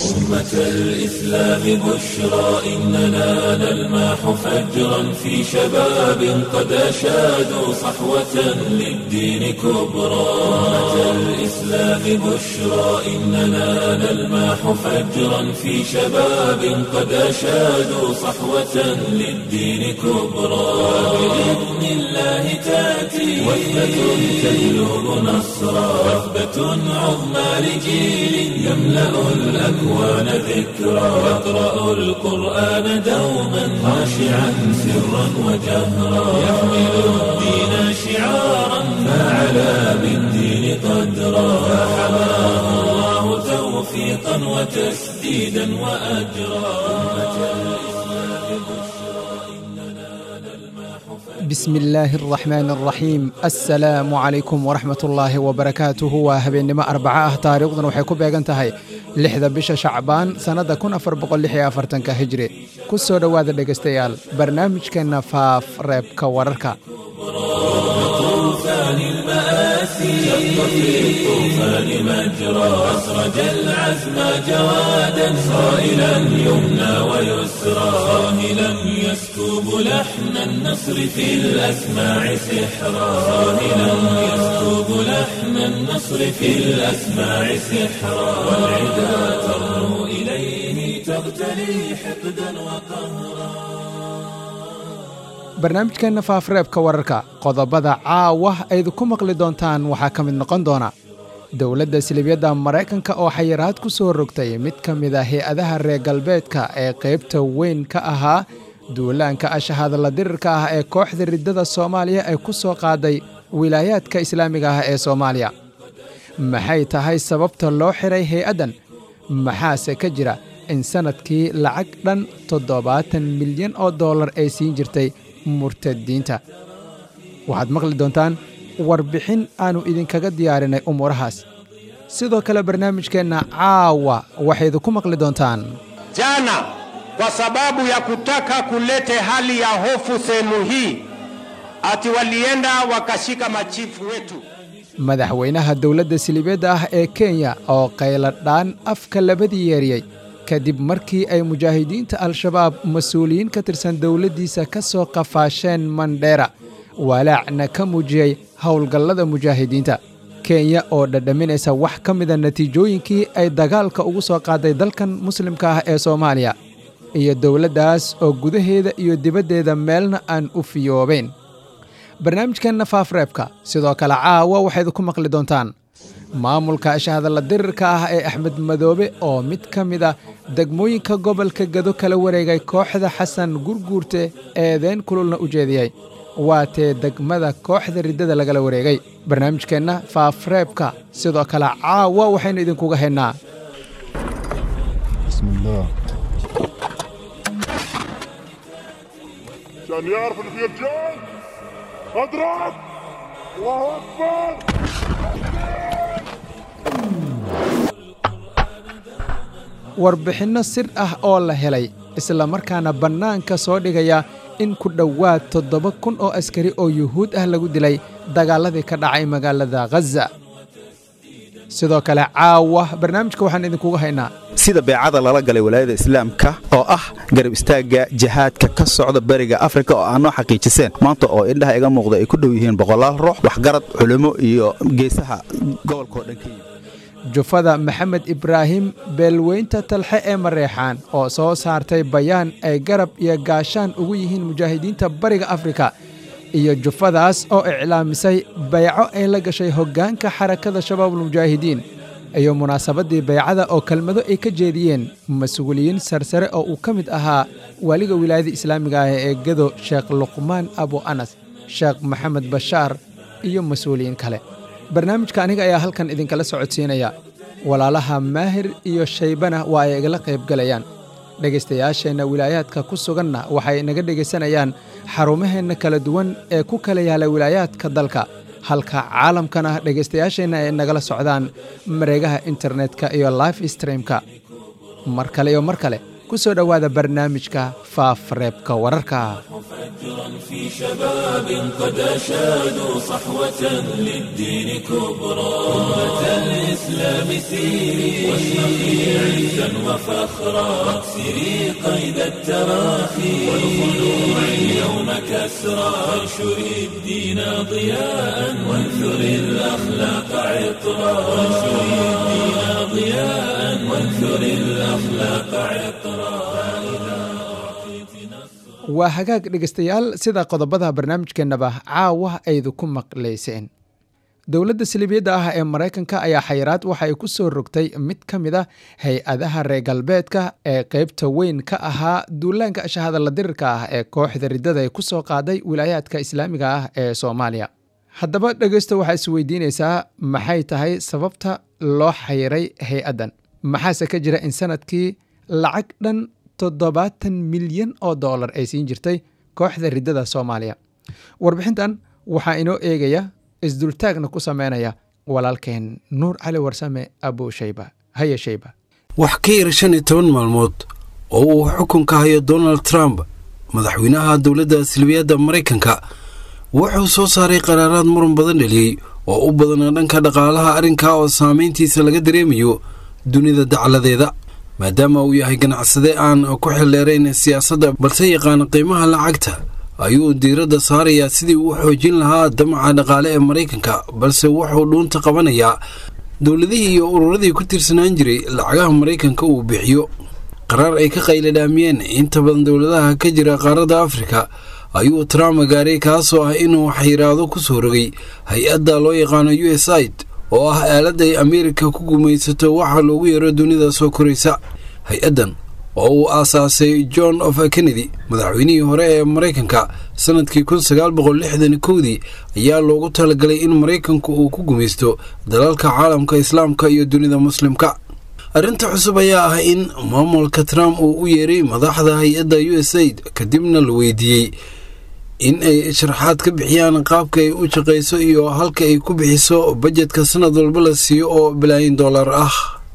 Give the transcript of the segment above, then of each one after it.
أمة الإسلام بشرى إننا نلمح فجرا في شباب قد أشادوا صحوة للدين كبرى أمة الإسلام بشرى إننا نلمح فجرا في شباب قد أشادوا صحوة للدين كبرى بإذن الله تأتي وثبة تجلب نصرا وثبة عظمى لجيل يملأ الأكوان ذكرا يقرأ القرآن دوما خاشعا سرا وجهرا يحمل الدين شعارا فعلى بالدين قدرا فحماه الله توفيقا وتسديدا وأجرا أمة الإسلام بشرى إننا نلمح بسم الله الرحمن الرحيم assalaamu calaykum waraxmat ullaahi wabarakaatuhu waa habeennimo arbaco ah taariikhduna waxay ku beegan tahay lixda bisha shacbaan sannadda kun afar boqolixyoafartanka hijri ku soo dhowaada dhegaystayaal barnaamijkeenna faaf reebka wararka طوفان المآسي شق في الطوفان مجرى أسرج العزم جوادا صائلا يمنى ويسرى صاهلا يسكب لحن النصر في الأسماع سحرا صاهلا يسكب لحن النصر في الأسماع سحرا والعدا ترنو إليه تغتلي حقدا وقهرا barnaamijkeenna faafreebka wararka qodobada caawa ayd ku maqli doontaan waxaa ka mid noqon doona dowladda silibiyadda maraykanka oo xayiraad ku soo rogtay mid ka mid a hay-adaha reer galbeedka ee qaybta weyn ka ahaa duulaanka ashahadla dirirka ah ee kooxda riddada soomaaliya ay ku soo qaaday wilaayaadka islaamiga ah ee soomaaliya maxay tahay sababta loo xiray hay-addan maxaase ka jira in sannadkii lacag dhan toddobaatan milyan oo dollar ay siin jirtay murtadiinta waxaad maqli doontaan warbixin aannu idinkaga diyaarinay umuurahaas sidoo kale barnaamijkeenna caawa waxaydu ku maqli doontaan Jana kwa sababu ya kutaka kulete hali ya hofu sehemu hii, ati walienda wakashika machifu wetu. madaxweynaha dowladda silibeedda ah ee kenya oo qayladhaan afka labadii yeeriyey kadib markii ay mujaahidiinta al-shabaab mas-uuliyiin ka tirsan dowladdiisa ka soo qafaasheen mandheera walaacna ka muujiyey howlgallada mujaahidiinta kenya oo dhadhaminaysa wax ka mida natiijooyinkii ay dagaalka ugu soo qaaday dalkan muslimka ah ee soomaaliya iyo dowladdaas oo gudaheeda iyo dibaddeeda meelna aan u fiyoobayn barnaamijkeenna faafreebka sidoo kale caawa waxayd ku maqli doontaan maamulka ashahadalla dirirka ah ee axmed madoobe oo mid ka mid a degmooyinka gobolka gado kala wareegay kooxda xasan gurguurte eedeyn kululna u jeediyey waa tee degmada kooxda riddada lagala wareegay barnaamijkeenna faafreebka sidoo kale caawa waxaynu idinkuga haynaa بسم الله عشان يعرف اللي فيه رجال اضرب الله اكبر warbixinno sir ah oo la helay isla markaana bannaanka soo dhigaya in ku dhowaad toddoba kun oo askari oo yuhuud ah lagu dilay dagaalladii ka dhacay magaalada khaza sidoo kale caawa barnaamijka waxaan idinkugu haynaa sida beecada lala galay walaayada islaamka oo ah garab istaagga jihaadka ka socda beriga afrika oo aanoo xaqiijiseen maanta oo indhaha iga muuqda ay ku dhow yihiin boqolaal ruux waxgarad culimo iyo geesaha gobolkaoo dhan ka yimid jufada maxamed ibraahim beelweynta talxe ee mareexaan oo soo saartay bayaan ay garab iyo gaashaan ugu yihiin mujaahidiinta bariga afrika iyo jufadaas oo iclaamisay bayco ay la gashay hoggaanka xarakada shabaabulmujaahidiin iyo munaasabaddii baycada oo kelmado ay ka jeediyeen mas-uuliyiin sarsare oo uu ka mid ahaa waaliga wilaayada islaamiga ah ee gedo sheekh luqmaan abu anas sheekh maxamed bashaar iyo mas-uuliyiin kale barnaamijka aniga ayaa halkan idinkala socodsiinaya walaalaha maahir iyo shaybana waa ay igala qaybgalayaan dhegaystayaasheenna wilaayaadka ku suganna waxay naga dhegaysanayaan xarumaheenna kala duwan ee ku kala yaala wilaayaadka dalka halka caalamkana dhegaystayaasheenna ay nagala socdaan mareegaha internetka iyo life streamka mar kale iyo mar kale ku soo dhowaada barnaamijka faafreebka wararka في شباب قد أشادوا صحوة للدين كبرى أمة الإسلام سيري واشرقي عزا وفخرا واكسري قيد التراخي والخلوع اليوم كسرى وانشري الدين ضياء وانثري الأخلاق عطرا وانشري الدين ضياء وانثري الأخلاق عطرا waa hagaag dhegaystayaal sida qodobada barnaamijkeennaba caawa aydu ku maqlayseen dowladda salibiyadda ah ee maraykanka ayaa xayiraad waxa ay ku soo rogtay mid ka mid a hay-adaha reer galbeedka ee qeybta weyn ka ahaa duulaanka shahadalla dirirka ah ee kooxda riddada ay ku soo qaaday wilaayaadka islaamiga ah ee soomaaliya haddaba dhegeysta waxaa isweydiinaysaa maxay tahay sababta loo xayiray hay-addan maxaase ka jira in sanadkii lacag dhan toddobaatan milyan oo dollar ay siin jirtay kooxda riddada soomaaliya warbixintan waxaa inoo eegaya isdultaagna ku sameynaya walaalkeen nuur cali warsame abu shayba haye shayba wax ka yar shan iyo toban maalmood oo uu xukunka hayo donald trump madaxweynaha dowladda silbiyadda maraykanka wuxuu soo saaray qaraaraad muran badan dheliyey oo u badana dhanka dhaqaalaha arrinkaa oo saamayntiisa laga dareemayo dunida dacladeeda maadaama uu yahay ganacsade aan ku xildheerayn siyaasadda balse yaqaana qiimaha lacagta ayuu diiradda saarayaa sidii uu xoojin lahaa damaca dhaqaale ee maraykanka balse wuxuu dhuunta qabanayaa dowladihii iyo ururadii ku tirsanaan jiray lacagaha maraykanka uu bixiyo qaraar ay ka qayladhaamiyeen inta badan dowladaha ka jira qaaradda afrika ayuu trump gaaray kaasoo ah inuu xayiraado ku soo rogay hay-adda loo yaqaano u s aid oo ah aalad ay ameerika ku gumaysato waxa loogu yeero dunida soo koraysa hay-addan oo uu aasaasay john of kennedy madaxweynihii hore ee maraykanka sannadkii kun sagaal boqol lixdan kowdii ayaa loogu talagalay in maraykanku uu ku gumaysto dalalka caalamka islaamka iyo dunida muslimka arrinta cusub ayaa ah in maamulka trump uu u yeeray madaxda hay-adda u s aid kadibna la weydiiyey in ay sharaxaad ka bixiyaan qaabka ay u shaqayso iyo halka ay ku bixiso bajetka sanad walba la siiyo oo bilaayin dollar ah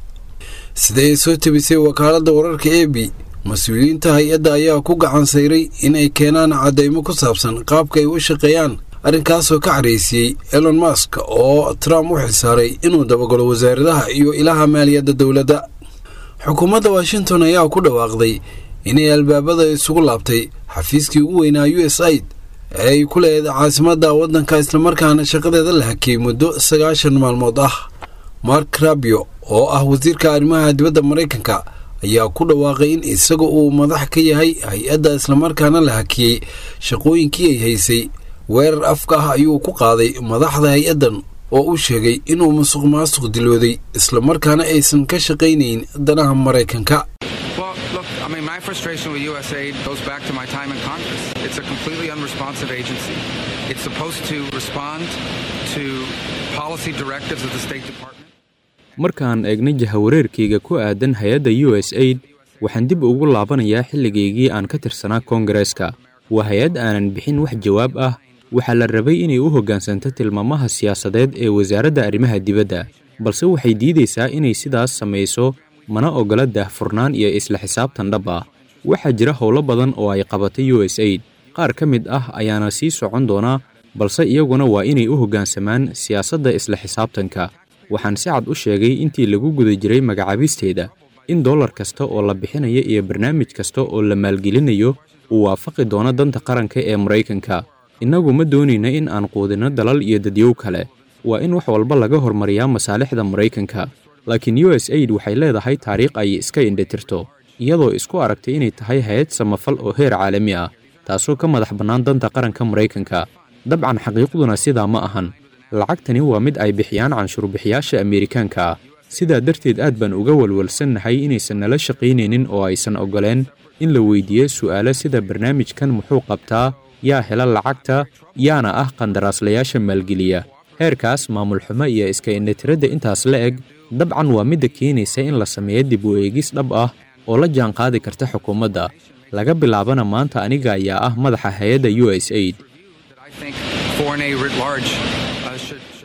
sida ay soo tebisay wakaaladda wararka e b mas-uuliyiinta hay-adda ayaa ku gacan sayray in ay keenaan caddaymo ku saabsan qaabka ay u shaqeeyaan arrinkaasoo ka caraysiiyey elon mask oo trump u xilsaaray inuu dabagalo wasaaradaha iyo ilaha maaliyadda dowladda xukuumadda washington ayaa ku dhawaaqday inay albaabada isugu laabtay xafiiskii ugu weynaa u s aid ee ay ku leedahay caasimadda waddanka islamarkaana shaqadeeda la hakiyey muddo sagaashan maalmood ah mark rabio oo ah wasiirka arrimaha dibadda maraykanka ayaa ku dhawaaqay in isaga uu madax ka yahay hay-adda islamarkaana la hakiyey shaqooyinkii ay haysay weerar afka ah ayuu ku qaaday madaxda hay-addan oo u sheegay inuu musuq maasuq dilooday islamarkaana aysan ka shaqaynayn danaha maraykanka Well, look, I mean, my frustration with USAID goes back to my time in Congress. It's a completely unresponsive agency. It's supposed to respond to policy directives of the State Department. markaan eegna jahawareerkayga ku aadan hay-adda u s aid waxaan dib ugu laabanayaa xilligaygii aan ka tirsanaa koongareeska waa hay-ad aanan bixin wax jawaab ah waxaa la rabay inay u hoggaansanto tilmaamaha siyaasadeed ee wasaaradda arrimaha dibadda balse waxay diidaysaa inay sidaas samayso mana oggola daahfurnaan iyo isla xisaabtan dhab ah waxaa jira howlo badan oo ay qabatay u s aid qaar ka mid ah ayaana sii socon doonaa balse iyaguna waa inay u hoggaansamaan siyaasadda isla xisaabtanka waxaan si cad u sheegay intii lagu guda jiray magacaabisteeda in dollar kasta oo la bixinayo iyo barnaamij kasta oo la maalgelinayo uu waafaqi doono danta qaranka ee maraykanka innagu ma doonayna in aan quudinno dalal iyo dadyow kale waa in wax walba laga hormariyaa masaalixda maraykanka laakiin u s aid waxay leedahay taariikh ay iska indhitirto iyadoo isku aragtay inay tahay hay-ad samafal oo heer caalami ah taasoo ka madax bannaan danta qaranka maraykanka dabcan xaqiiqduna sidaa ma ahan lacagtani waa mid ay bixiyaan canshuurbixiyaasha ameerikaanka ah sidaa darteed aad baan uga walwalsannahay inaysan nala shaqaynaynin oo aysan oggoleen in la weydiiyo su'aalo sida barnaamijkan muxuu qabtaa yaa hela lacagta yaana ah qandaraaslayaasha maalgeliya heerkaas maamul xumo iyo iska indhatiradda intaas la eg dabcan waa midda keenaysa in la sameeyo dib u eegis dhab ah oo la jaanqaadi karta xukuumadda laga bilaabana maanta aniga ayaa ah madaxa hay-adda u s aid I think foreign aid writ large uh, should, should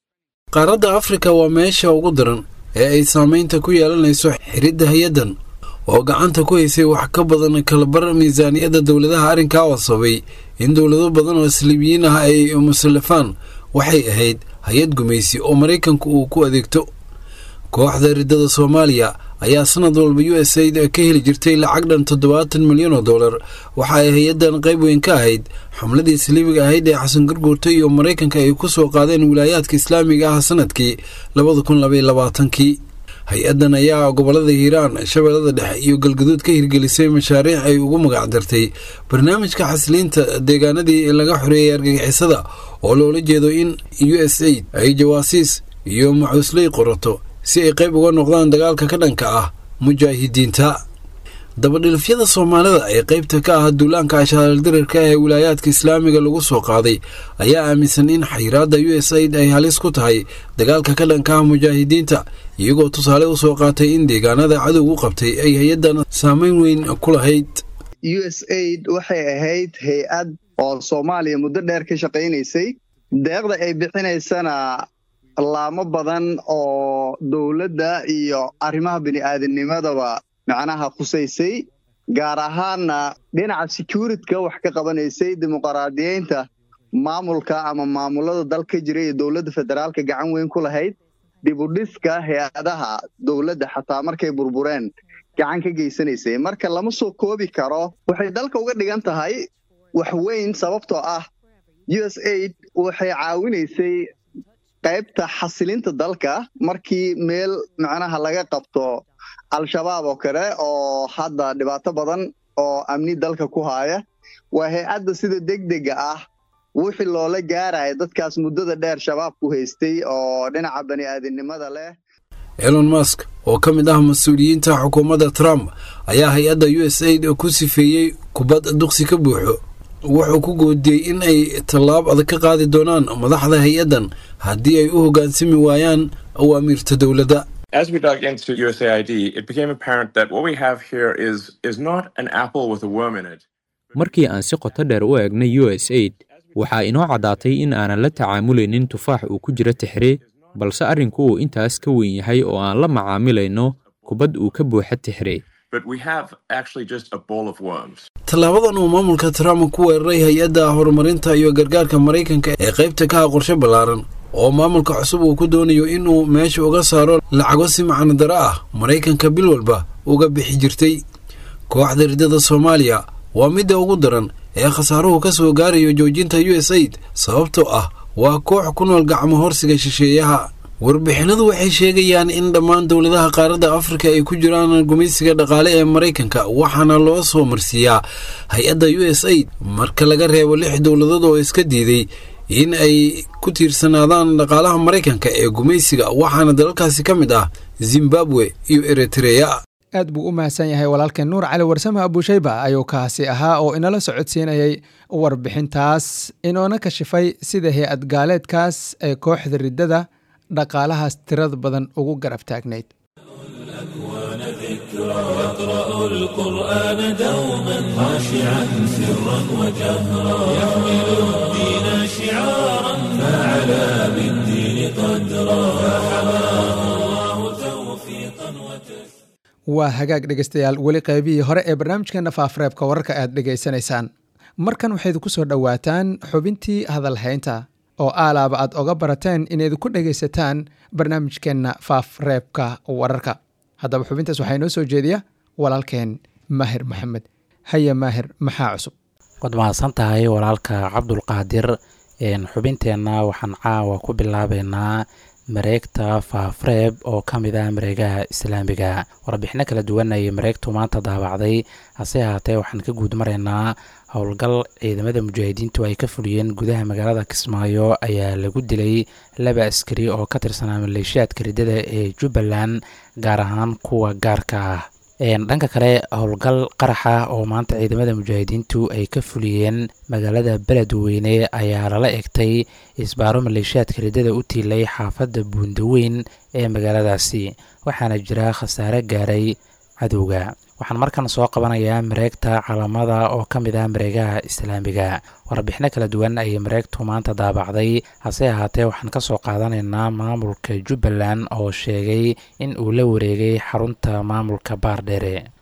qaaradda afrika waa meesha ugu daran ee ay saamaynta ku yeelanayso xiridda hay-addan oo gacanta ku haysay wax ka badan kalabar miisaaniyadda dowladaha arrinkaa oo sababay in dowlado badan oo saliibiyiin ah ay musallafaan waxay ahayd hay-ad gumaysi oo maraykanku uu ku adeegto kooxda riddada soomaaliya ayaa sanad walba u s aid ka heli jirtay lacag dhan toddobaatan milyan oo dollar waxa ay hay-addan qayb weyn ka ahayd xumladii saliibiga ahayd ee xasan garguurta iyo maraykanka ay ku soo qaadeen wilaayaadka islaamiga ah sanadkii labada kun labaiyo labaatankii hay-addan ayaa gobolada hiiraan shabeellada dhexe iyo galgaduud ka hirgelisay mashaariic ay ugu magacdartay barnaamijka xasiliinta deegaanadii laga xoreeyay argagixisada oo loola jeedo in u s aid ay jawaasiis iyo macuusley qorato si ay qayb uga noqdaan dagaalka ka dhanka ah mujaahidiinta dabadhilifyada soomaalida ee qaybta ka ah duulaanka ashaaldirarka ee wilaayaadka islaamiga lagu soo qaaday ayaa aaminsan in xayiraadda u s aid ay halis ku tahay dagaalka ka dhanka ah mujaahidiinta iyagoo tusaale u soo qaatay in deegaanada cadowgu qabtay ay hay-addan saameyn weyn ku lahayd u s aid waxay ahayd hay-ad oo soomaaliya muddo dheer ka shaqaynaysay deeqda ay bixinaysana laamo badan oo dowladda iyo arrimaha bini'aadamnimadaba macnaha khusaysay gaar ahaanna dhinaca securityka wax ka qabanaysay dimuqraadiyeynta maamulka ama maamulada dal ka jira iyo dowladda federaalka gacan weyn ku lahayd dibudhiska hay-adaha dowladda xataa markay burbureen gacan ka geysanaysay marka lama soo koobi karo waxay dalka uga dhigan tahay wax weyn sababtoo ah u s aid waxay caawinaysay qaybta xasilinta dalka markii meel macnaha laga qabto al-shabaab oo kale oo hadda dhibaato badan oo amni dalka ku haaya waa hay-adda sida degdega ah wixii loola gaaraya dadkaas muddada dheer shabaabku haystay oo dhinaca bani'aadinimada leh elon mask oo ka mid ah mas-uuliyiinta xukuumadda trump ayaa hay-adda u s aid ku sifeeyey kubad duqsi ka buuxo wuxuu ku goodiyey in ay tallaab adag ka qaadi doonaan madaxda hay-addan haddii ay u hoggaansami waayaan awaamiirta dowladda As we dug into USAID, it became apparent that what we have here is, is not an apple with a worm in it. markii aan si qoto dheer u eegnay u s aid waxaa inoo caddaatay in aanan la tacaamulaynin tufaax uu ku jiro tixre balse arrinku uu intaas ka weyn yahay oo aan la macaamilayno kubad uu ka buuxa tixre But we have actually just a ball of worms. tallaabadan uu maamulka trump ku weeraray hay-adda horumarinta iyo gargaarka maraykanka ee qaybta ka ah qorshe ballaaran oo maamulka cusub uu ku doonayo inuu meesha uga saaro lacago si macnodaro ah maraykanka bil walba uga bixi jirtay kooxda riddada soomaaliya waa midda ugu daran ee khasaaruhu ka soo gaarayo joojinta u s aid sababtoo ah waa koox ku nool gacmo horsiga shisheeyaha warbixinadu waxay sheegayaan in dhammaan dowladaha qaaradda afrika ay ku jiraan gumaysiga dhaqaale ee maraykanka waxaana loo soo marsiiyaa hay-adda u s aid marka laga reebo lix dowladood oo iska diiday in ay ku tiirsanaadaan dhaqaalaha maraykanka ee gumaysiga waxaana dalalkaasi ka mid ah zimbabwe iyo eritreya aad buu u mahadsan yahay walaalkeen nuur cali warsame abuushayba ayuu kaasi ahaa oo inala socodsiinayay warbixintaas inoona kashifay sida hay-ad gaaleedkaas ee kooxda riddada dhaqaalahaas tirada badan ugu garab taagnayd يقرأ القرآن دوما خاشعا سرا وجهرا يحمل الدين شعارا فعلى بالدين قدرا فحماه الله توفيقا وتسليما waa hagaag dhegaystayaal weli qaybihii hore ee barnaamijkeena faafreebka wararka aad dhegaysanaysaan markan waxayd ku soo dhowaataan xubintii hadalhaynta oo aalaaba aad oga barateen inayd ku dhegaysataan barnaamijkeenna faafreebka wararka haddaba xubintaas waxaa inoo soo jeediya walaalkeen maahir maxamed haya maahir maxaa cusub waad mahadsan tahay walaalka cabdulqaadir xubinteenna waxaan caawa ku bilaabeynaa mareegta faafreeb oo ka mid ah mareegaha islaamiga warbixino kala duwan ayay mareegtu maanta daabacday hase ahaatee waxaan ka guud maraynaa howlgal ciidamada mujaahidiintu ay ka fuliyeen gudaha magaalada kismaayo ayaa lagu dilay laba askari oo ka tirsanaa maleeshiyaadka riddada ee jubbaland gaar ahaan kuwa gaarka ah dhanka kale howlgal qaraxa oo maanta ciidamada mujaahidiintu ay ka fuliyeen magaalada beledweyne ayaa lala egtay isbaaro maleeshiyaadka riddada u tiilay xaafadda buundaweyn ee magaaladaasi waxaana jira khasaare gaaray cadowga waxaan markan soo qabanayaa mareegta calamada oo ka mid ah mareegaha islaamiga warbixino kala duwan ayay mareegtu maanta daabacday hase ahaatee waxaan ka soo qaadanaynaa maamulka jubbaland oo sheegay in uu la wareegay xarunta maamulka baardheere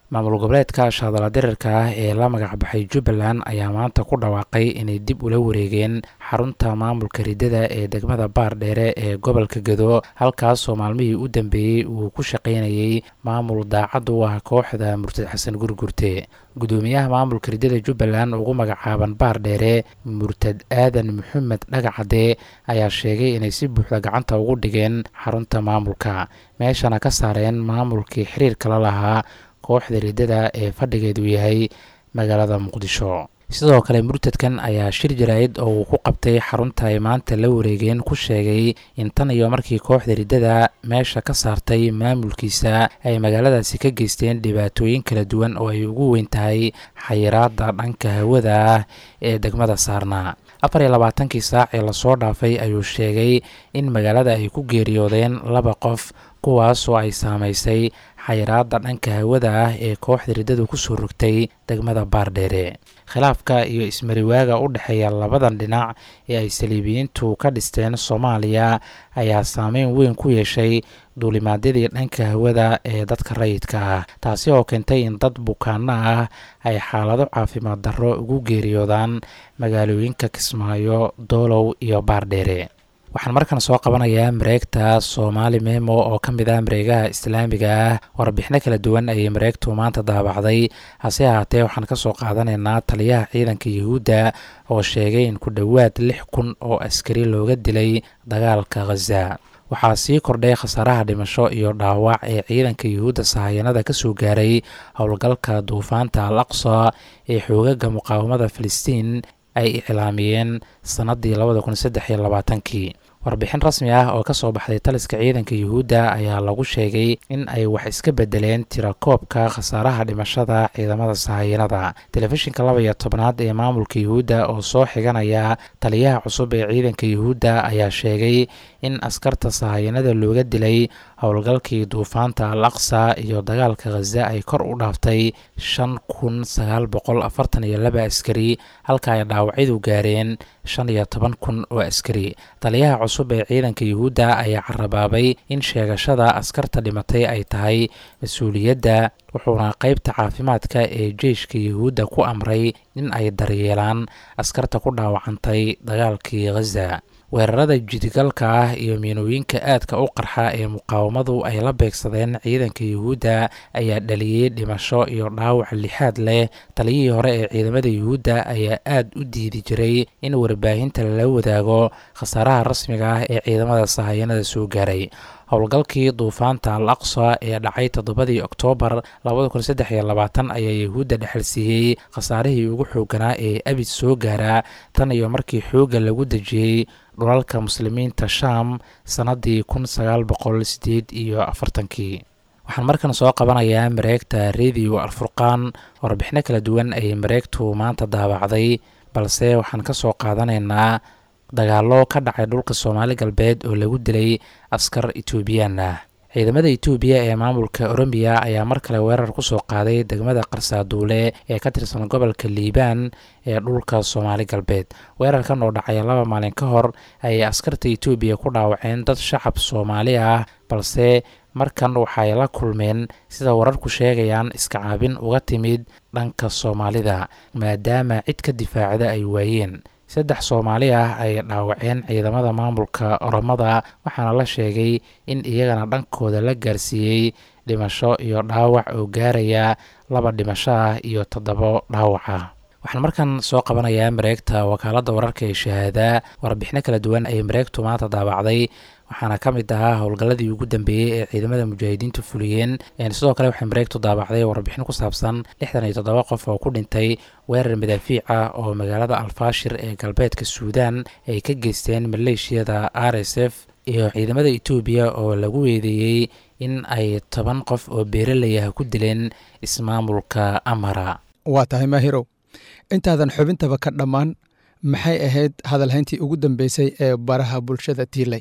maamul goboleedka shaadala dirirka ah ee la magacbaxay jubbaland ayaa maanta ku dhawaaqay inay dib ula wareegeen xarunta maamulka ridada ee degmada baardheere ee gobolka gedo halkaasoo maalmihii u dambeeyey uu ku shaqaynayey maamul daacad u ah kooxda murtad xasan gurgurte gudoomiyaha maamulka ridada jubbaland ugu magacaaban baardheere murtad aadan maxamed dhagacade ayaa sheegay inay si buuxda gacanta ugu dhigeen xarunta maamulka meeshana ka saareen maamulkii xiriirka la lahaa kooxda ridada ee fadhigeedu yahay magaalada muqdisho sidoo kale murtadkan ayaa shir jaraa'id oo uu ku qabtay xarunta ay maanta la wareegeen ku sheegay in tan iyo markii kooxda riddada meesha ka saartay maamulkiisa ay magaaladaasi ka geysteen dhibaatooyin kala duwan oo ay ugu weyn tahay xayiraada dhanka hawada ah ee degmada saarnaa afar iyo labaatankii saac ee lasoo dhaafay ayuu sheegay in magaalada ay ku geeriyoodeen laba qof kuwaasoo ay saamaysay xayiraada dhanka hawada ah ee kooxda riddadu kusoo rogtay degmada baardheere khilaafka iyo ismariwaaga u dhexeeya labadan dhinac ee ay saliibiyiintu ka dhisteen soomaaliya ayaa saameyn weyn ku yeeshay duulimaadyadii dhanka hawada ee dadka rayidka ah taasi oo keentay in dad bukaano ah ay xaalado caafimaad darro ugu geeriyoodaan magaalooyinka kismaayo doolow iyo baardheere waxaan markan soo qabanayaa mareegta soomaali memo oo ka mid ah mareegaha islaamiga ah warbixino kala duwan ayay mareegtu maanta daabacday hase ahaatee waxaan ka soo qaadanaynaa taliyaha ciidanka yuhuudda oo sheegay in ku dhowaad lix kun oo askari looga dilay dagaalka khaza waxaa sii kordhay khasaaraha dhimasho iyo dhaawac ee ciidanka yuhuudda sahayanada ka soo gaaray howlgalka duufaanta al aqsa ee xoogaga muqaawamada filistiin ay iclaamiyeen sannaddii labada kun saddex iyo labaatankii warbixin rasmi ah oo ka soo baxday taliska ciidanka yuhuudda ayaa lagu sheegay in ay wax iska bedeleen tirakoobka khasaaraha dhimashada ciidamada sahayanada telefishinka laba iyo tobnaad ee maamulka yuhuudda oo soo xiganaya taliyaha cusub ee ciidanka yuhuudda ayaa sheegay in askarta sahayanada looga dilay howlgalkii duufaanta al aqsa iyo dagaalka khaza ay kor u dhaaftay shan kun sagaal boqol afartan iyo laba askari halka ay dhaawacyadu gaareen shan iyo toban kun oo askari taliyaha cusub ee ciidanka yuhuudda ayaa carabaabay in sheegashada askarta dhimatay ay tahay mas-uuliyadda wuxuuna qeybta caafimaadka ee jeyshka yuhuudda ku amray in ay daryeelaan askarta ku dhaawacantay dagaalkii khaza weerarada jidigalka ah iyo miinooyinka aadka u qarxa ee muqaawamadu ay la beegsadeen ciidanka yuhuudda ayaa dhaliyey dhimasho iyo dhaawac lixaad leh taliyihii hore ee ciidamada yuhuudda ayaa aad u diidi jiray in warbaahinta lala wadaago khasaaraha rasmiga ah ee ciidamada sahayanada soo gaaray howlgalkii duufaanta al aqsa ee dhacay toddobadii oktoobar labada kun saddex iyo labaatan ayaa yuhuudda dhexalsiiyey khasaarihii ugu xooganaa ee abid soo gaaraa tan iyo markii xoogga lagu dejiyey dhulalka muslimiinta shaam sannaddii kun sagaal boqol sideed iyo afartankii waxaan markan soo qabanayaa mareegta radio alfurqaan warbixino kala duwan ayay mareegtu maanta daabacday balse waxaan ka soo qaadanaynaa dagaallo ka dhacay dhulka soomaali galbeed oo lagu dilay askar etoobiyaan ah ciidamada etoobiya ee maamulka oromiya ayaa mar kale weerar ku soo qaaday degmada qarsaaduule ee ka tirsan gobolka liibaan ee dhulka soomaali galbeed weerarkan oo dhacay laba maalin ka hor ayay askarta etoobiya ku dhaawaceen dad shacab soomaali ah balse markan waxay la kulmeen sida wararku sheegayaan iska caabin uga timid dhanka soomaalida maadaama cid ka difaacda ay waayeen saddex soomaali ah ay dhaawaceen ciidamada maamulka oromada waxaana la sheegay in iyagana dhankooda la gaarsiiyey dhimasho iyo dhaawac oo gaaraya laba dhimasho ah iyo toddobo dhaawac ah waxaan markan soo qabanayaa mareegta wakaaladda wararka ee shahaada warbixino kala duwan ayay mareegtu maanta daabacday waxaana ka mid ahaa howlgalladii ugu dambeeyey ee ciidamada mujaahidiintu fuliyeen sidoo kale waxay mareegtu daabacday warbixin ku saabsan lixdan iyo toddoba qof oo ku dhintay weerar madaafiic ah oo magaalada alfaashir ee galbeedka suudaan ay ka geysteen maleeshiyada r s f iyo ciidamada etoobiya oo lagu weedeeyey in ay toban qof oo beeralayaha ku dileen ismaamulka amara waa tahay maahirow intaadan xubintaba ka dhammaan maxay ahayd hadalhayntii ugu dambeysay ee baraha bulshada tiilay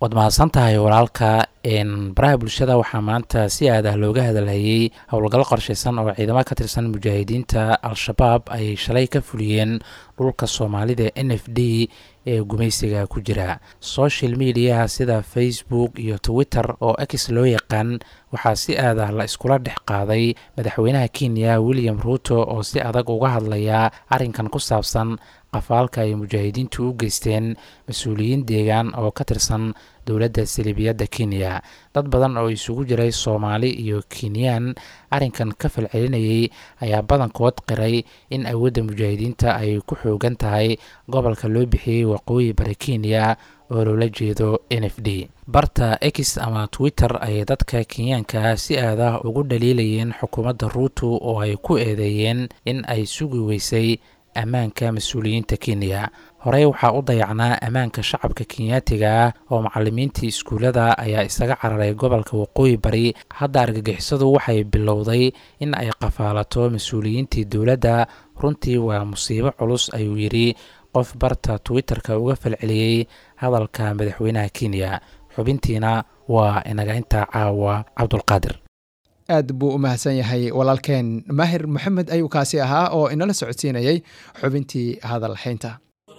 waad mahadsan tahay walaalka baraha bulshada waxaa maanta si aad ah looga hadalhayey howlgallo qorshaysan oo ciidamo ka tirsan mujaahidiinta al-shabaab ay shalay ka fuliyeen dhulka soomaalida n f d ee gumaysiga ku jira social mediaha sida facebook iyo twitter oo x loo yaqaan waxaa si aad ah la iskula dhex qaaday madaxweynaha kenya william ruuto oo si adag uga hadlaya arrinkan ku saabsan qafaalka ay mujaahidiintu u geysteen mas-uuliyiin deegaan oo ka tirsan dowladda salibiyadda kenya dad badan oo isugu jiray soomaali iyo kenyaan arrinkan ka falcelinayay ayaa badankood qiray in awoodda mujaahidiinta ay ku xoogan tahay gobolka loo bixiyey waqooyi bari kenya oo loola jeedo n f d barta x ama twitter ayay dadka kenyaanka si aad ah ugu dhaliilayeen xukuumadda ruuto oo ay ku eedeeyeen in ay sugi weysay ammaanka mas-uuliyiinta kenya horey waxaa u dayacnaa ammaanka shacabka kenyaatiga ah oo macalimiintii iskuullada ayaa isaga cararay gobolka waqooyi bari hadda argagixisadu waxay bilowday in ay qafaalato mas-uuliyiintii dowladda runtii waa musiibo culus ayuu yidhi qof barta twitter-ka uga falceliyey hadalka madaxweynaha kenya xubintiina waa inaga intaa caawa cabdulqaadir aad buu u mahadsan yahay walaalkeen maahir moxamed ayuu kaasi ahaa oo inala socodsiinayay xubintii hadal haynta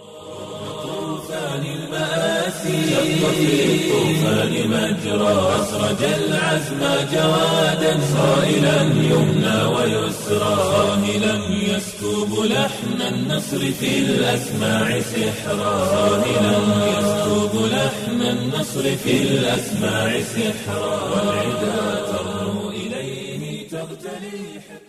شق في الطوفان مجرى أسرج العزم جوادا صائلا يمنى ويسرى صاهلا يسكب لحن النصر في الأسماع سحرا صاهلا يسكب لحن النصر في الأسماع سحرا والعدا ترنو إليه تغتلي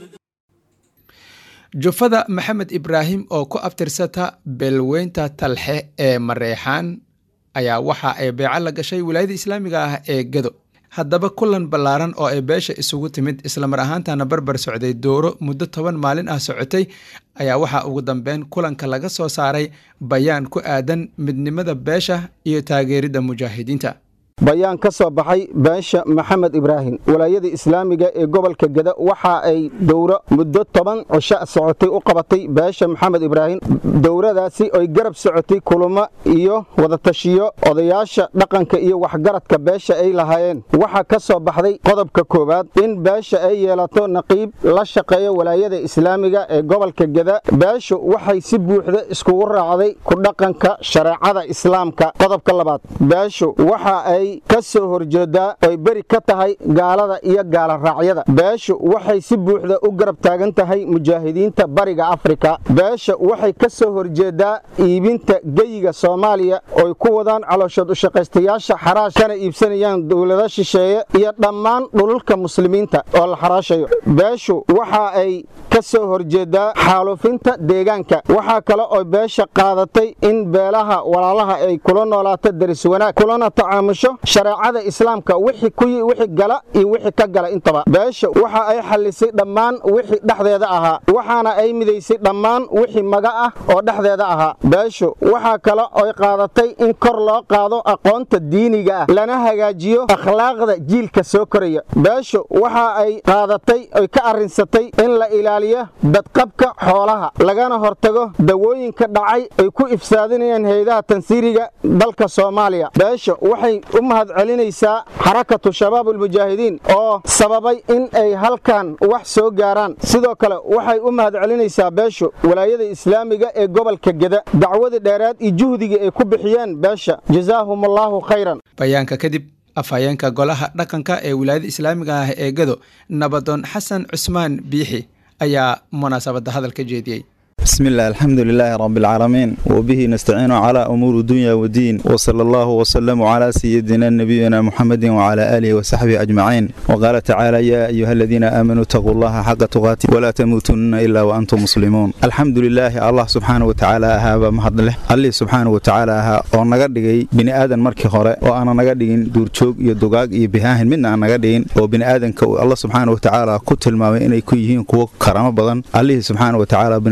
jufada maxamed ibraahim oo ku abtirsata beelweynta talxe ee mareexaan ayaa waxa ay beeco la gashay wilaayada islaamiga ah ee gado haddaba kulan ballaaran oo ay beesha isugu timid islamar ahaantana barbar socday dooro muddo toban maalin ah socotay ayaa waxaa ugu dambeyn kulanka laga soo saaray bayaan ku aadan midnimada beesha iyo taageeridda mujaahidiinta bayaan ka soo baxay beesha maxamed ibraahim walaayada islaamiga ee gobolka geda waxa ay dowro muddo toban cisho socotay u qabatay beesha maxamed ibraahim dowradaasi oy garab socotay kulamo iyo wadatashiyo odayaasha dhaqanka iyo waxgaradka beesha ay lahaayeen waxaa ka soo baxday qodobka koowaad in beesha ay yeelato naqiib la shaqeeya walaayada islaamiga ee gobolka geda beeshu waxay si buuxda iskugu raacday ku dhaqanka shareecada islaamka qodobka labaad beeshu waxa ay ka soo horjeedaa oy beri ka tahay gaalada iyo gaala raacyada beeshu waxay si buuxda u garab taagan tahay mujaahidiinta bariga afrika beesha waxay ka soo horjeedaa iibinta geyiga soomaaliya oy ku wadaan calooshood ushaqaystayaasha xaraash kana iibsanayaan dowlado shisheeye iyo dhammaan dhululka muslimiinta oo la xaraashayo beeshu waxa ay ka soo horjeedaa xaalufinta deegaanka waxaa kale oo beesha qaadatay in beelaha walaalaha ay kula noolaato daris wanaag kulana tacaamusho shareecada islaamka wixii gala iyo wixii ka gala intaba beesha waxa ay xallisay dhammaan wixii dhexdeeda ahaa waxaana ay midaysay dhammaan wixii maga ah oo dhexdeeda ahaa beeshu waxaa kale oy qaadatay in kor loo qaado aqoonta diiniga ah lana hagaajiyo akhlaaqda jiilka soo koraya beeshu waxa ay qaadatay oy ka arrinsatay in la ilaaliyo badqabka xoolaha lagana hortago dawooyinka dhacay ay ku ifsaadinayaan haydaha tansiiriga dalka soomaaliya beesha waxay u mahad celinaysaa xarakatu shabaab ulmujaahidiin oo sababay in ay halkan wax soo gaaraan sidoo kale waxay u mahad celinaysaa beeshu walaayada islaamiga ee gobolka geda dacwada dheeraad iyo juhdiga ay ku bixiyeen beesha jazaahum allaahu khayran bayaanka kadib afhayeenka golaha dhaqanka ee wilaayada islaamiga ah ee gado nabadoon xasan cusmaan biixi ayaa munaasabadda hadal ka jeediyey بسم الله الحمد لله رب العالمين وبه نستعين على أمور الدنيا والدين وصلى الله وسلم على سيدنا نبينا محمد وعلى آله وصحبه أجمعين وقال تعالى يا أيها الذين آمنوا اتقوا الله حق تقاته ولا تموتن إلا وأنتم مسلمون الحمد لله الله سبحانه وتعالى هذا مهد له الله سبحانه وتعالى ها oo naga dhigay bini aadan markii hore oo aan naga dhigin duurjoog iyo dugaag iyo bihaahin midna aan naga dhigin oo bini aadanka Allah subhanahu wa ta'ala ku tilmaamay inay ku yihiin kuwo karamo badan Allah subhanahu wa ta'ala bini aadanka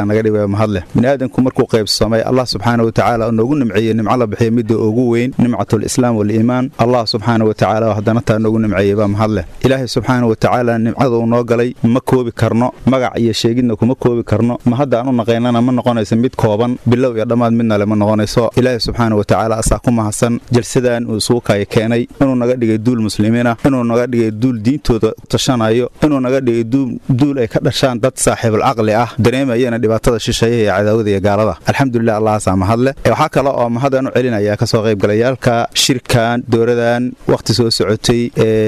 naga dhigaya mahadleh biniaadanku markuu qaybsamay allah subxaana wa tacaala oo noogu nimceeyey nimco la bixiya midda ugu weyn nimcatul islaam waliimaan allah subxaana wa tacaala oo haddana taa noogu nimceeyey baa mahadleh ilaahay subxaana wa tacaala nimcada uu noo galay ma koobi karno magac iyo sheegidna kuma koobi karno ma hadda aan u naqaynana ma noqonayso mid kooban bilow iyo dhammaad midna le ma noqonayso ilaahay subxaana wa tacaala asaa ku mahadsan jalsadan uu isugu kaya keenay inuu naga dhigay duul muslimiina inuu naga dhigay duul diintooda tashanayo inuu naga dhigay duul ay ka dhashaan dad saaxiibul caqli ah dareemayana dhibaatada shisheeyaha iyo cadaawada iyo gaalada alxamdulilah allahaasaa mahadle waxaa kale oo mahadaan u celinaya kasoo qaybgalayaalka shirkan dowradan wakhti soo socotay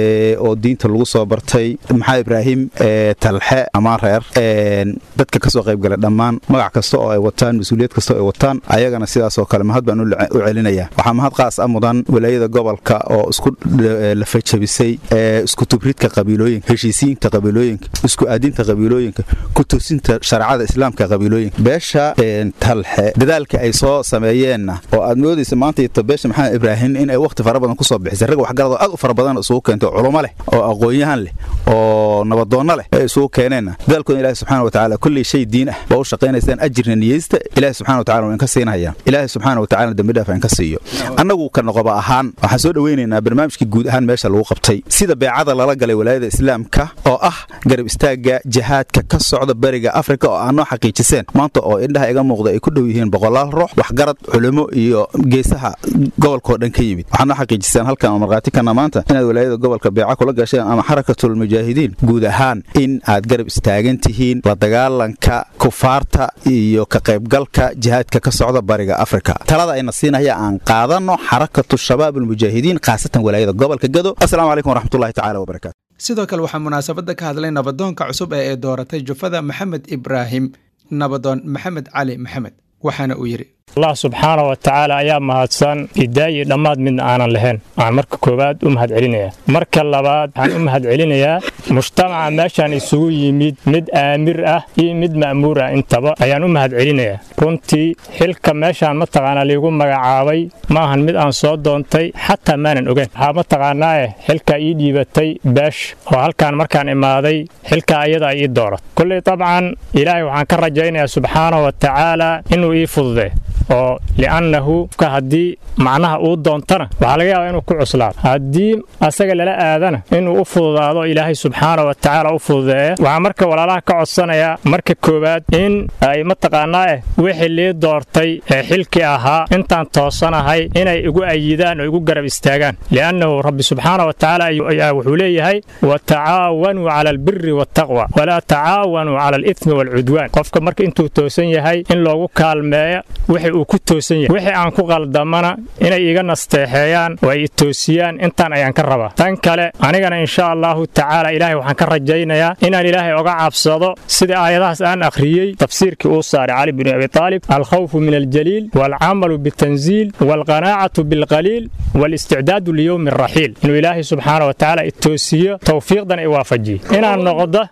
oo diinta lagu soo bartay maxaa ibraahim talxe amaan reer dadka kasoo qaybgalay dhammaan magac kasta oo ay wataan mas-uuliyad kasta oo ay wataan ayagana sidaasoo kale mahad baan u celinaya waxaa mahad qaas a mudan walaayada gobolka oo isku lafajabisay isku tubridka qabiilooyinka heshiisiinta qabiilooyinka isku aadinta qabiilooyinka ku toosinta shareecada islaamka qabiilooyinka beesha talxe dadaalka ay soo sameeyeenna oo aad moodaysa maanta ito beesha maxamed ibraahim in ay wakhti fara badan kusoo bixisay rag waxgarad oo aad u fara badan isugu keentay oo culumo leh oo aqoon-yahan leh oo nabadoonno leh ay isugu keeneenna dadaalkooda ilahi subxana wa tacaala kulley shay diin ah baa u shaqaynaysaan ajirna niyeysta ilahi subxana wa tacala waa inka siinayaan ilaahi subxaana wa tacala dembi dhaaf inka siiyo annagu ka noqoba ahaan waxaan soo dhoweynaynaa barnaamijkii guud ahaan meesha lagu qabtay sida beecada lala galay walaayada islaamka oo ah garab istaagga jihaadka ka socda bariga afrika oo aanoo xaqiijiseen maanta oo indhaha iga muuqda ay ku dhow yihiin boqolaal ruux waxgarad culimo iyo geesaha gobolkaoo dhan ka yimid waxaad noo xaqiijiseen halkan oo markhaati kana maanta inaad walaayada gobolka beeca kula gasheen ama xarakatul mujaahidiin guud ahaan in aad garab istaagan tihiin la dagaalanka kufaarta iyo ka qaybgalka jihaadka ka socda bariga afrika talada ayna siinaya aan qaadanno xarakatu shabaab almujaahidiin khaasatan walaayada gobolka gado asalaamu calaykum waraxmatullahi tacala wabarakatu sidoo kale waxaa munaasabadda ka hadlay nabadoonka cusub ee ay dooratay jufada maxamed ibraahim nabadoon maxamed cali maxamed waxaana uu yidhi allah subxaana wa tacaala ayaa mahadsan idaayi dhammaad midna aanan lahayn waxaan marka koowaad u mahad celinayaa marka labaad waxaan u mahad celinayaa mujtamaca meeshaan isugu yimid mid aamir ah iyo mid ma'muur ah intaba ayaan u mahad celinayaa runtii xilka meeshaan mataqaanaa liigu magacaabay ma ahan mid aan soo doontay xataa maanan ogeyn waxaa mataqaanaae xilkaa ii dhiibatay beesh oo halkaan markaan imaaday xilkaa ayadaa ii doorat kulley dabcan ilaahay waxaan ka rajaynayaa subxaana wa tacaala inuu ii fududee oo li'annahu ka haddii macnaha uu doontana waxaa laga yaabaa inuu ku cuslaado haddii asaga lala aadana inuu u fududaado ilaahay subxaana wa tacaala u fududeeya waxaa marka walaalaha ka codsanayaa marka koowaad in ay mataqaanaa eh wixii lii doortay ee xilkii ahaa intaan toosanahay inay igu ayidaan oo igu garab istaagaan li'annahu rabbi subxaana wa tacaala ayaa wuxuu leeyahay watacaawanuu cala albiri waataqwa walaa tacaawanuu cala alithmi waalcudwaan qofka marka intuu toosan yahay in loogu kaalmeeya wixii uu ku toosan yahay wixii aan ku qaldamana inay iga nasteexeeyaan oo ay itoosiyaan intaan ayaan ka rabaa tan kale anigana insha allahu tacaala ilaahay waxaan ka rajaynayaa inaan ilaahay oga cabsado sida aayadahaas aan akhriyey tafsiirkii uu saaray cali binu abi taalib alkhawfu min aljaliil waalcamalu bitanziil waalqanaacatu bilqaliil waalisticdaadu liyowmi araxiil inuu ilaahay subxaana wa tacaala itoosiyo towfiiqdan i waafajiyo inaan noqdo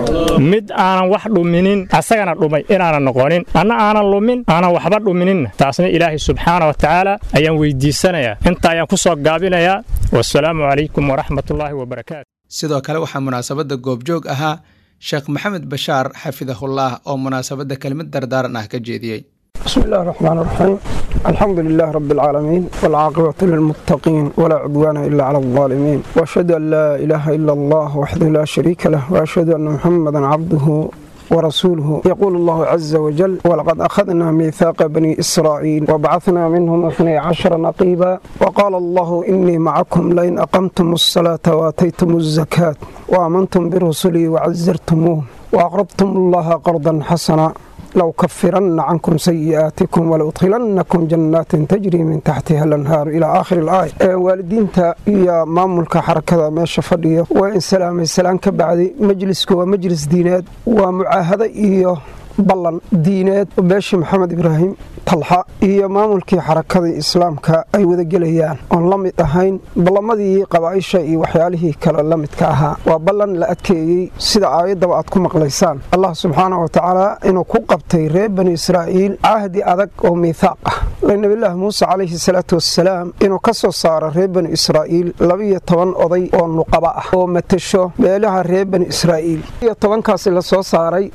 mid aanan wax dhuminin asagana dhumay inaanan noqonin anna aanan lumin aanan waxba dhumininna taasna ilaahay subxaana wa tacaala ayaan weydiisanayaa inta ayaan ku soo gaabinayaa wasalaamu calaykum waraxmatullaahi wabarakaatu sidoo kale waxaa munaasabadda goobjoog ahaa sheekh maxamed bashaar xafidahullah oo munaasabadda kelimad dardaaran ah ka jeediyey بسم الله الرحمن الرحيم الحمد لله رب العالمين والعاقبة للمتقين ولا عدوان إلا على الظالمين وأشهد أن لا إله إلا الله وحده لا شريك له وأشهد أن محمدا عبده ورسوله يقول الله عز وجل ولقد أخذنا ميثاق بني إسرائيل وبعثنا منهم اثني عشر نقيبا وقال الله إني معكم لئن أقمتم الصلاة وآتيتم الزكاة وآمنتم برسلي وعزرتموه وأقرضتم الله قرضا حسنا لو كفرن عنكم سيئاتكم ولأدخلنكم جنات تجري من تحتها الأنهار إلى آخر الآية والدينتا يا مامولك حركة ماشا فضية وإن سلام السلام كبعد مجلسك ومجلس دينات ومعاهدة إياه ballan diineed beeshi maxamed ibraahim talxa iyo maamulkii xarakadii islaamka ay wadagelayaan oon la mid ahayn ballamadii qabaaisha iyo waxyaalihii kale la midka ahaa waa ballan la adkeeyey sida aayaddaba aad ku maqlaysaan allah subxaana wa tacaala inuu ku qabtay reer bani israa'iil cahdi adag oo miithaaq ah nabilaah muuse calayhi salaatu wassalaam inuu ka soo saaro reer bani israa'iil labiyo toban oday oo nuqaba ah oo matasho meelaha reer bani israa'iil iyo tobankaasi la soo saaray oo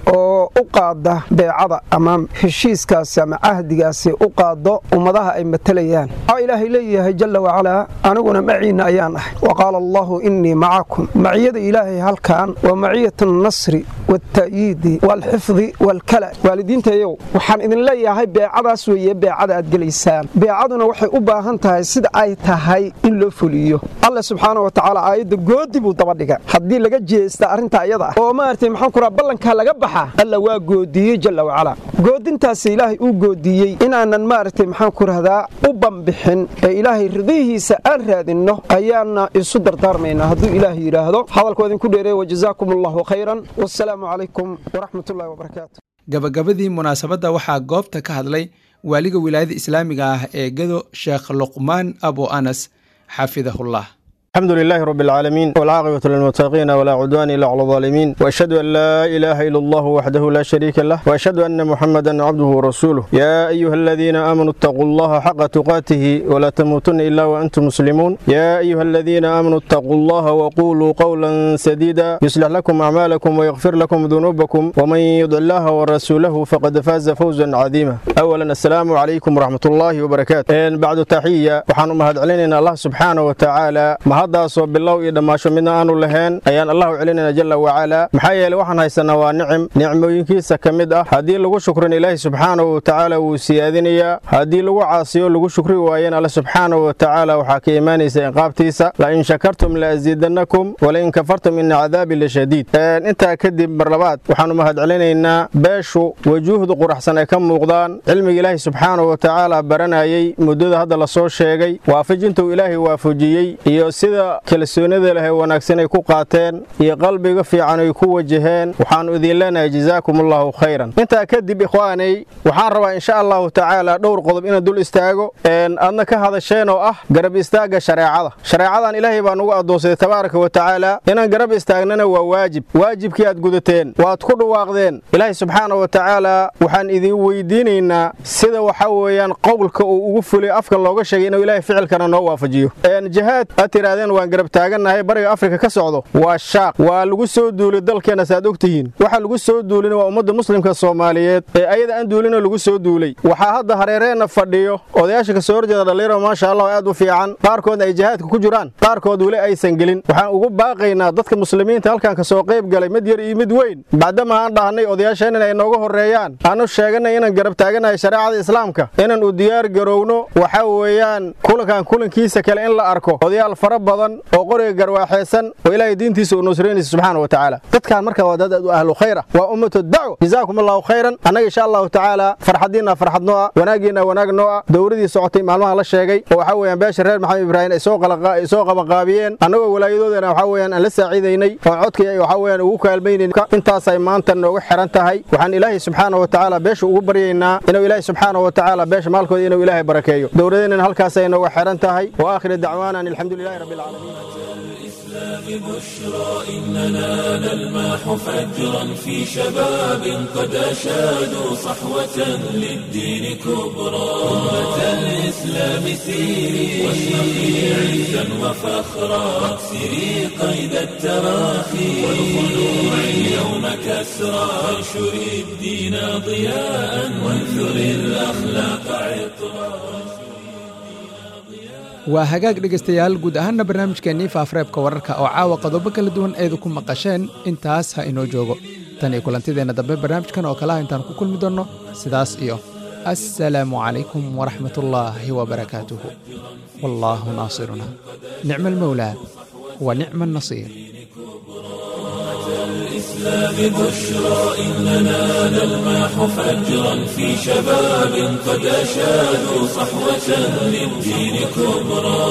u qaada beecada ama heshiiskaasi ama cahdigaasi u qaado ummadaha ay matalayaan waxaa ilaahay leeyahay jalla wacalaa aniguna maciinna ayaan ahay wa qaala allahu innii macakum maciyada ilaahay halkan waa maciyat annasri waalta'yiidi waalxifdi waalkala waalidiintayow waxaan idin leeyahay beecadaas weeye beecada aad gelaysaan beecaduna waxay u baahan tahay sida ay tahay in loo fuliyo alle subxaana wa tacaala aayadda goodi buu daba dhiga haddii laga jeesta arrinta iyada ah oo maaragtay maxaan ku raha ballankaa laga baxa alla waa goodiyey jalla wacalaa goodintaasi ilaahay uu goodiyey inaanan maaragtay maxaan ku rahdaa u bambixin ee ilaahay ridihiisa aan raadinno ayaana isu dardaarmaynaa hadduu ilaahay yidhaahdo hadalkoo idinku dheereey wajazaakum allahu khayran wassalaamu calaykum waraxmatullahi wabarakaatu gabagabadii munaasabadda waxaa goobta ka hadlay waaliga wilaayada islaamiga ah ee gado sheekh luqmaan abu anas xafidahullah الحمد لله رب العالمين والعاقبة للمتقين ولا عدوان إلا على الظالمين وأشهد أن لا إله إلا الله وحده لا شريك له وأشهد أن محمدا عبده ورسوله يا أيها الذين آمنوا اتقوا الله حق تقاته ولا تموتن إلا وأنتم مسلمون يا أيها الذين آمنوا اتقوا الله وقولوا قولا سديدا يصلح لكم أعمالكم ويغفر لكم ذنوبكم ومن يطع الله ورسوله فقد فاز فوزا عظيما أولا السلام عليكم ورحمة الله وبركاته بعد تحية وحان مهد علينا الله سبحانه وتعالى haddaasoo bilow iyo dhammaasho midna aanu lahayn ayaan allahu celinayna jalla wacalaa maxaa yeeley waxaan haysanaa waa nicim nicmooyinkiisa ka mid ah haddii lagu shukrin ilaahi subxaanahu watacaala wuu siyaadinayaa haddii lagu caasiyo lagu shukri waayeen alle subxaanahu watacaala waxaa ka imaanaysa inqaabtiisa la in shakartum la asiidannakum walain kafartum ina cadaabi lashadiid intaa kadib mar labaad waxaanu mahad celinaynaa beeshu wajuuhda quraxsan ay ka muuqdaan cilmiga ilaahi subxaanahu watacaala baranayey muddada hadda lasoo sheegay waafajintuu ilaahay waafajiyey iyo sida kalsoonida leh ee wanaagsan ay ku qaateen iyo qalbiga fiican ay ku wajaheen waxaannu idin leenahay jazaakum allahu khayran intaa kadib ikhwaanay waxaan rabaa insha allahu tacaala dhowr qodob inaan dul istaago aadna ka hadasheen oo ah garab istaagga shareecada shareecadan ilaahay baa nugu addoonsaday tabaaraka wa tacaala inaan garab istaagnana waa waajib waajibkii aad gudateen waad ku dhawaaqdeen ilaahay subxaana wa tacaala waxaan idin weydiinaynaa sida waxa weeyaan qowlka uu ugu fulay afka looga sheegay inuu ilaahay ficilkana noo waafajiyo jihaad aad tirahdeen waan garab taagannahay bariga afrika ka socdo waa shaaq waa lagu soo duulay dalkeenna saaad og tihiin waxa lagu soo duulina waa ummadda muslimka soomaaliyeed ee ayada aan duulina lagu soo duulay waxaa hadda hareereenna fadhiyo odayaasha ka soo horjeeda dhallinyaro maasha allah aad u fiican qaarkoodna ay jihaadka ku jiraan qaarkood weli aysan gelin waxaan ugu baaqaynaa dadka muslimiinta halkan ka soo qayb galay mid yar iyo mid weyn bacdama aan dhahnay odayaasheennan ay nooga horreeyaan aanu sheeganay inaan garab taagannahay shareecada islaamka inaan u diyaar garowno waxa weeyaan kulankan kulankiisa kale in la arko odayaal fara badan oo qoriga garwaaxeesan oo ilaahay diintiisa uu nusraynaysa subxaana wa tacaala dadkaan marka waa dad aad u ahlu khayra waa ummatu dacwa jazaakum allahu khayran annaga insha allahu tacaala farxadiinna farxad noo ah wanaagiinna wanaag noo ah dowladii socotay maalmaha la sheegay oo waxaa weeyaan beesha reer maxamed ibraahim ay soo qabanqaabiyeen annagoo walaayadoodana waxaa weeyaan aan la saaciidaynay oo codkii ay waxaa weeyaan ugu kaalmaynayn intaasay maanta nooga xiran tahay waxaan ilaahay subxaana wa tacaala beesha ugu baryaynaa inuu ilaahay subxaana wa tacaala beesha maalkooda inuu ilaahay barakeeyo dowladeenana halkaasay nooga xiran tahay wa aakhir dacwaana alxamdu lilahi rabbi العالمين الإسلام بشرى إننا نلمح فجرا في شباب قد أشادوا صحوة للدين كبرى أمة الإسلام سيري واشرقي عزا وفخرا واكسري قيد التراخي والخلوع اليوم كسرى وانشري الدين ضياء وانثري الأخلاق عطرا waa hagaag dhegaystayaal guud ahaanna barnaamijkeennii faafareebka wararka oo caawa qodobo kala duwan eedu ku maqasheen intaas ha inoo joogo tan iyo kulantideenna dambe barnaamijkan oo kalaha intaan ku kulmi doonno sidaas iyo assalaamu calaykum waraxmatullaahi wabarakaatuhu wallaahu naasiruna nicma almawlaa wa nicma annasiir الإسلام بشرى إننا نلمح فجرا في شباب قد أشادوا صحوة للدين كبرى